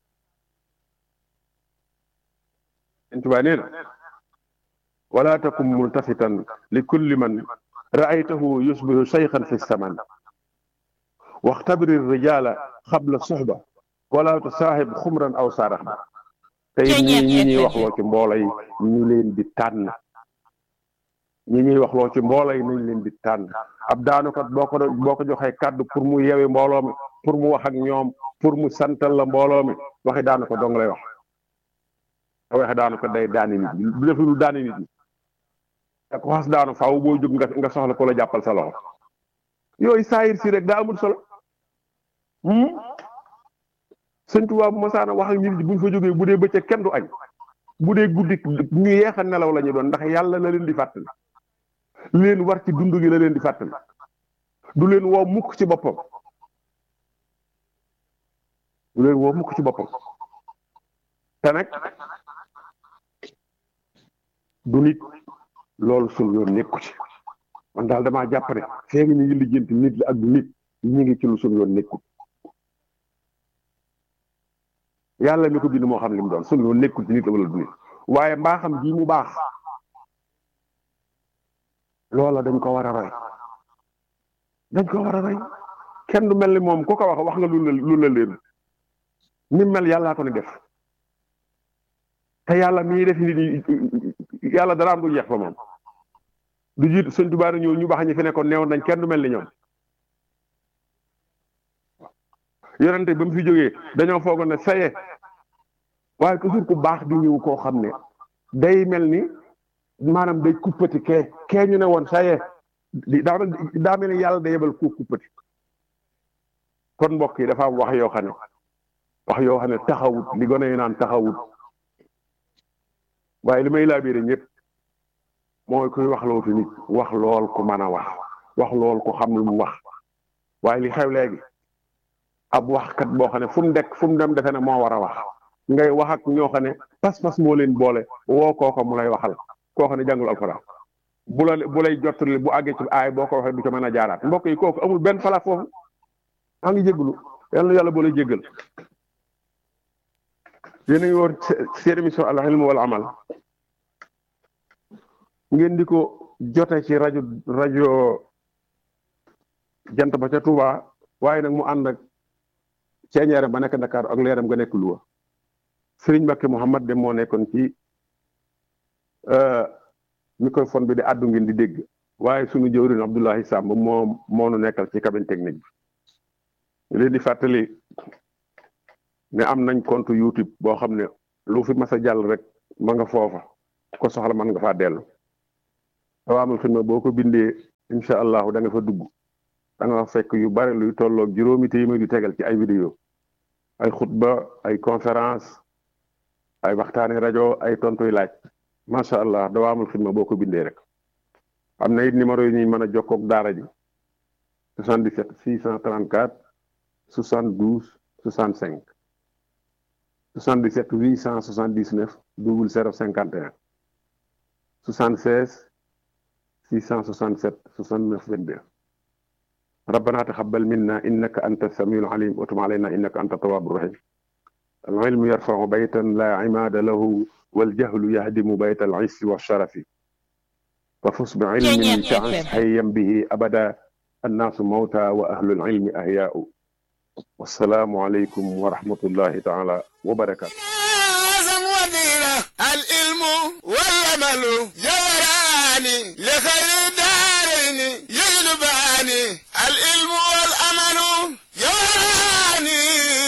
Sëñ Tuubaa nee na wala takum multafitan li kulli man raaytahu yusbihu shaykhan fi saman waxtabiri rijala xabla suxba wala tusaaxib xumran aw saarax ba tey ñi ñi ñuy wax loo ci mboolo yi ñu leen di tànn ñi ñuy wax loo ci mboolo yi nañ leen di tànn ab daanukat boo ko boo ko joxee kàddu pour mu yewe mbooloo mi pour mu wax ak ñoom pour mu santal la mbooloo mi waxi daanu ko dong lay wax te waxe daanu ko day daani nit ñi du def lu daani nit ñi te ko xas daanu faaw boo jóg nga nga soxla ko la jàppal sa loxo yooyu saayir si rek daa amul solo sëñ Tuubaa bu masaana wax ak nit ñi buñ fa jógee bu dee bëccëg kenn du añ bu dee guddi ñu yeex a nelaw la ñu doon ndax yàlla la leen di fàttali leen war ci dund gi la leen di fàttali du leen woo mukk ci boppam du leen woo mukk ci boppam te nag du nit loolu suñu yoon nekku ci man daal damaa jàpp ne fee ñu ngi lijjanti nit la ak du nit ñu ngi ci lu suñu yoon nekkul yàlla mi ko bind moo xam li mu doon suñu yoon nekkul ci nit la wala du nit waaye mbaaxam ji mu baax loola dañ ko war a roy dañ ko war a roy kenn du mel ni moom ku ko wax wax nga lu la lu la leen ni mel yàllaa ko ni def te yàlla mii def nit ñi yàlla dara am du jeex fa moom du jiitu sëñ Tuubaa ñëw ñu baax ñi fi nekkoon neewoon nañ kenn du mel ni ñoom yonente ba mu fi jógee dañoo foogoon ne saye waaye toujours ku baax di ñëw koo xam ne day mel ni maanaam day kuppati kee kee ñu ne woon saye daa daa mel ni yàlla day yebal ku kuppati kon mbokk yi dafa am wax yoo xam ne wax yoo xam ne taxawut li gone yi naan taxawut waaye li may laabiire ñëpp mooy kuy wax lootu nit wax lool ku mën a wax wax lool ku xam lu mu wax waaye li xew léegi ab waxkat boo xam ne fu mu dekk fu mu dem defe ne moo war a wax ngay wax ak ñoo xam ne pas-pas moo leen boole woo kooko mu lay waxal koo xam ne jàngul alxuraan bu la bu lay jottali bu àggee ci aay boo ko waxee du ca mën a jaaraat mbokk yi kooku amul benn fala foofu maa ngi jégalu yal na yàlla boole jéggal yéen a ngi woon seen émission al ilm wal amal ngeen di ko jote ci rajo rajo jant ba ca Touba waaye nag mu ànd ak ceeñeeram ba nekk Dakar ak leeram nga nekk Louga Serigne Mbacké Mouhamad de moo nekkoon ci microphone bi di àddu ngeen di dégg waaye sunu jëwriñ Abdoulahi Samb moo moo nu nekkal ci cabine technique bi leen di fàttali ne am nañ compte YouTube boo xam ne lu fi mas a jàll rek ma nga foofa ko soxla man nga faa dellu Tawaamul Xidma boo ko bindee incha allahu da nga fa dugg da nga fekk yu bari luy tolloog juróomi téeméer yu tegal ci ay vidéo ay xutba ay conférence ay waxtaani rajo ay tontuy laaj macha allah Tawaamul Xidma boo ko bindee rek am na it numéro yi ñuy mën a jokkoog daara ji 77 634 72 65 77 879 00 51 76 667 69 22 ربنا تقبل منا إنك أنت السميع العليم وتب علينا إنك أنت التواب الرحيم العلم يرفع بيتا لا عماد له والجهل يهدم بيت العز والشرف ففز بعلم Ceeñeer تعش FM. حيا به أبدا الناس موتى وأهل العلم أحياء والسلام عليكم ورحمة الله تعالى وبركاته أعظم وظيفة العلم والعمل جوراني لخير الدارين يجلباني العلم والعمل جوراني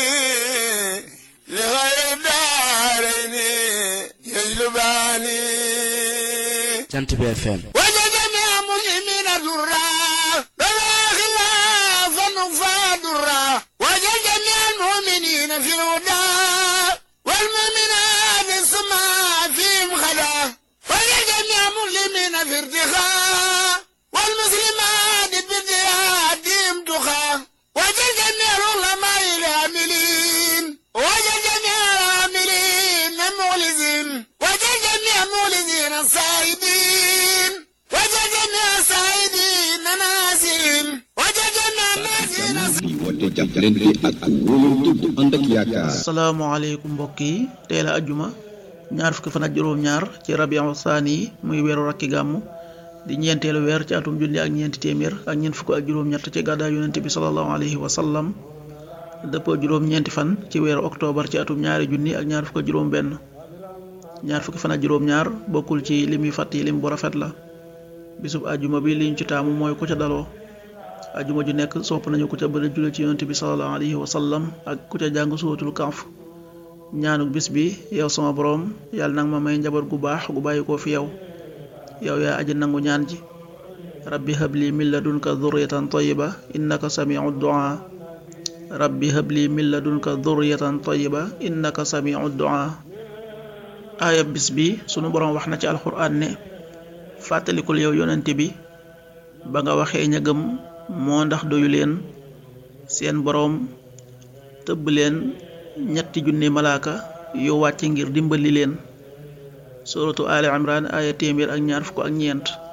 لخير الدارين يجلباني Jant bi FM وجدني مسلمين درا بلا خلافا فادرا وجدني المؤمنين في الهدى والمؤمنات السماء فيهم خلا وجدني مسلمين في ارتخاء والمسلمات بارتهادهم تخا وجدني العلماء العاملين وجدني العاملين مخلصين وجدني مخلصين الصائبين وجدني الصائبين ناسين وجدني الناسين di woote jàppalante ak wóolante bu ànd ak yaakaar asalaamaaleykum mbokk yi tey la ajjuma ñaar fukki fan ak juróom-ñaar ci rabiu saani yi muy weeru rakki gàmmu di ñeenteelu weer ci atum junni ak ñeenti téeméer ak ñeent fukk ak juróom-ñett ci gàddaay yonente bi salallahu alayhi wa sallam dëppoo juróom-ñeenti fan ci weeru octobre ci atum ñaari junni ak ñaar fukk ak juróom-benn ñaar fukki fan ak juróom-ñaar bokkul ci lim yu fàtt yi lim bu rafet la bisub ajjuma bi liñ ci taamu mooy ku ca daloo ajuma ju nekk sopp nañu ku ca bëri julli ci yonent bi sallallahu alayhi wa sallam ak ku ca jàng suwatul kaaf ñaanuk bis bi yow sama boroom yàlla nag ma may njaboot gu baax gu bàyyi ko fi yow yow yaa aji nangu ñaan ji rabbi habli min ladunka dhurriyatan tayyiba innaka samiu du'a rabbi habli min ladunka dhurriyatan tayyiba innaka samiu du'a aaya bis bi sunu boroom wax na ci alxuraan ne fàttalikul yow yonent bi ba nga waxee ña gëm moo ndax doyu leen seen boroom tëbb leen ñetti junni malaaka yu wàcc ngir dimbali leen suratu ali imran aya téeméer ak ñaar fukk ak ñeent